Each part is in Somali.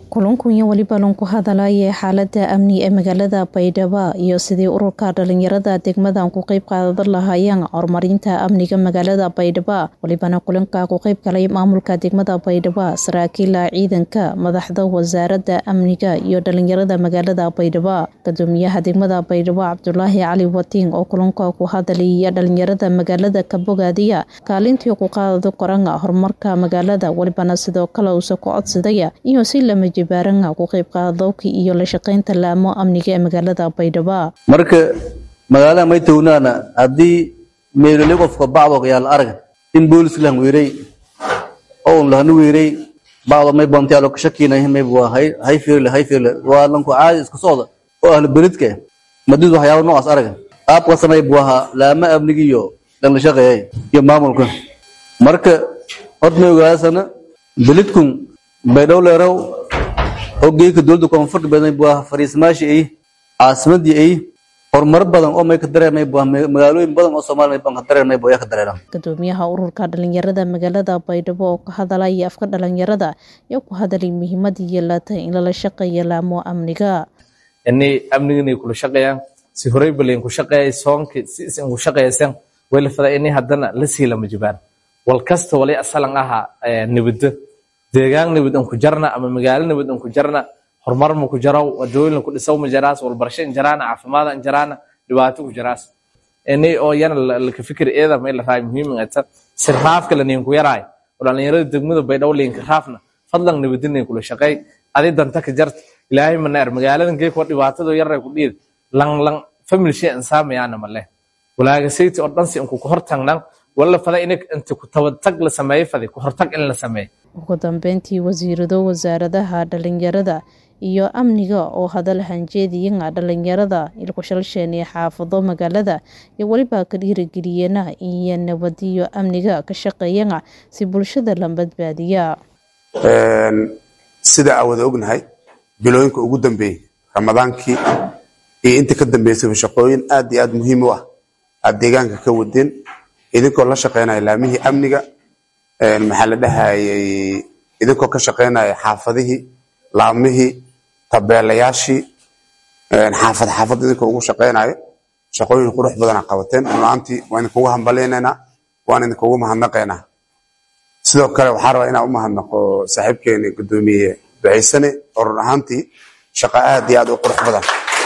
kulankunya weliba lanku hadalaya xaalada amni ee magaalada baydhabo iyo sidii ururka dhalinyarada degmadan ku qeyb qaadan lahaayeen horumarinta amniga magaalada baydhabo welibana kulanka ku qeyb galay maamulka degmada baydhabo saraakiila ciidanka madaxda wasaarada amniga iyo dhalinyarada magaalada baydhabo gudoomiyaha degmada baydhabo cabdulaahi cali watiin oo kulanka ku hadalaya dhalinyarada magaalada ka bogaadaya kaalintii ku qaada koran horumarka magaalada welibana sidoo kale uusa ku codsadaya iyo si lama jibaaranga ku qeyb qaadowka iyo la shaqeynta laamo amniga ee magaalada baydhabo marka magaalada may townaana haddii meelole qofka bacdo yaal arag in booliska lan weeray oo lahanu weeray bacdo may bantiyaalo ka shakiinay may waa hay hay fiirle hay fiirle waa lanku caadi isku socda oo ahlu beridka madid waxyaabo noocaas arag qaabka samay buaha laama amniga iyo dhan la shaqeeyay iyo maamulka marka horta may ogaasana belidkun baydhow leerow hoggeeyka dowladda koonfurta badan buu ah fariismaashi ay caasimadii ay horumar badan oo may ka dareemay buu magaalooyin badan oo Soomaaliya baan ka dareemay buu ka dareeram gudoomiyaha ururka dhalinyarada magaalada Baydhabo oo ka hadalaya afka dhalinyarada iyo ku hadalay muhiimadda yeelata in la shaqeeyo laamo amniga inay amniga kula shaqeeyaan si horay baleen ku shaqeeyay soonka si isin ku shaqeeysan wala fada inay hadana la siila majibaan wal kasta wali asalan aha nabadda deegaan nabad aan ku jarna ama magaalo nabad aan ku jarna horumar ma ku jaro wadooyin ku dhisaw ma jaraas wal barsho in jaraana caafimaad in jaraana dhibaato ku jaraas inay oo yana la ka fikir eeda ma la raay muhiim ah ta sirfaafka la nin ku yaraay dhalinyarada degmada baydhabo leen ka raafna fadlan nabadinay kula shaqeey adi danta ka jarta ilaahay ma neer magaaladan geey ku dhibaatada yaray ku dhiid lang lang family shay insaamiyana ma leh walaaga sayti oo dhan si ku hortagnan wala fada in inta ku tabatag la sameeyo fadi ku hortag in la sameeyo ugu dambeyntii wasiirado wasaaradaha dhalinyarada iyo amniga oo hadal hanjeediyaga dhalinyarada ilkushalsheenee xaafado magaalada iyo weliba ka dhiirigeliyana iyo nabadiyo amniga ka shaqeeyana si bulshada la badbaadiya sida aa wada ognahay bilooyinka ugu dambeeyey ramadaankii iyo inta ka dambeysaba shaqooyin aad iyo aad muhiim u ah aad deegaanka ka wadeen idinkoo la shaqeynaya laamihii amniga maxaa la dhahayay idinkoo ka shaqeynaya xaafadihii laamihii tabeelayaashii xaafad xaafad idinkoo ugu shaqeynayo shaqooyin qurux badana qabateen runaantii waan idinkugu hambaleynaynaa waan idinkugu mahadnaqaynaa sidoo kale waxaa rabaa inaan u mahadnaqo saaxiibkeeni gudoomiye ducaysane oo run ahaantii shaqo aad iyo aad u qurux badan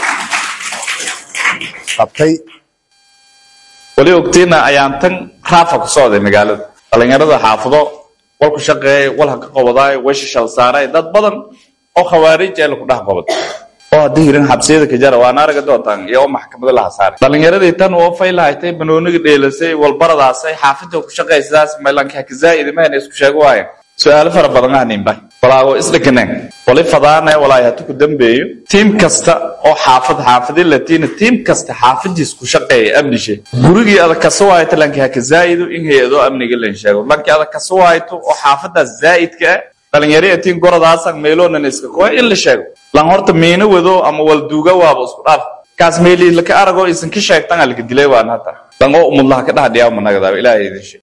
qabtay wali ogtiina ayaan tan raafa ku socday magaalada dhalinyarada xaafado wal ku shaqeeyay wal ha ka qabadaay weesha shal saaray dad badan oo khawaarij ee lagu dhex qabad oo haddii hirin xabsiyada ka jara waana araga doontaan iyo maxkamada laha saaray dhalinyaradii tan oo fay lahaystay banooniga dheelasay walbaradaasay xaafidda ku shaqaysaas maylanka kazaa'id mahayna isku sheego waayeen su-aalo fara badan ahninba walaago isdhakaneen wali fadaana walaay hatu ku dambeeyo tiim kasta oo xaafad xaafadi latiina tiim kasta xaafadiis ku shaqeeya amnishe gurigii adag kaso waayto lanki haka zaa'ido in hay-ado amniga lan sheego lanki adag kaso waayto oo xaafadaas zaa'idka ah dhalinyaraya tiin gorodaasan meeloonan iska koy in la sheego lan horta miino wado ama walduuga waaba isku dhaaf kaas meelii laka aragoo isan ka sheegtan alka dilay waan hata lan oo umudlaha ka dhahdhiyaa managadaaba ilaahay idin sheeg